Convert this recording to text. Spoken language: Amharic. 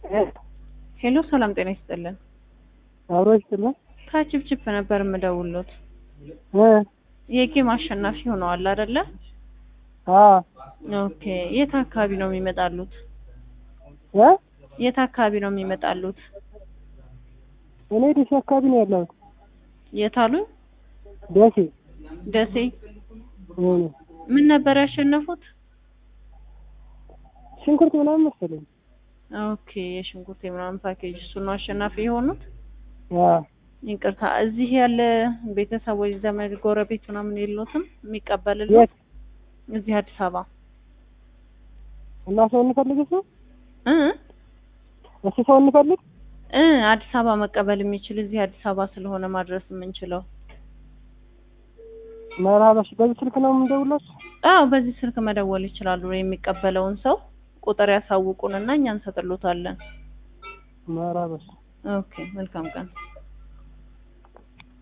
ሄሎ ሰላም ጤና ይስጥልን። አብሮ ይስጥልን። ከችፕችፕ ነበር የምደውሎት። እ የጌም አሸናፊ ሆነዋል አይደለ? አ ኦኬ። የት አካባቢ ነው የሚመጣሉት? እ የት አካባቢ ነው የሚመጣሉት? እኔ ደሴ አካባቢ ነው ያለሁት። የት አሉኝ? ደሴ ደሴ። እ ምን ነበር ያሸነፉት? ሽንኩርት ምናምን መሰለኝ። ኦኬ። የሽንኩርት የምናምን ፓኬጅ እሱ ነው አሸናፊ የሆኑት? አ ይቅርታ፣ እዚህ ያለ ቤተሰቦች፣ ዘመድ፣ ጎረቤት ምናምን የሎትም የሚቀበልልዎት? የት እዚህ አዲስ አበባ እና ሰው እንፈልግ እሱ እ እሱ ሰው እንፈልግ እ አዲስ አበባ መቀበል የሚችል እዚህ አዲስ አበባ ስለሆነ ማድረስ የምንችለው። መራበሽ በዚህ ስልክ ነው የምንደውላችሁ? አዎ በዚህ ስልክ መደወል ይችላሉ። የሚቀበለውን ሰው ቁጥር ያሳውቁንና እኛ እንሰጥሎታለን። መራበሽ ኦኬ መልካም ቀን።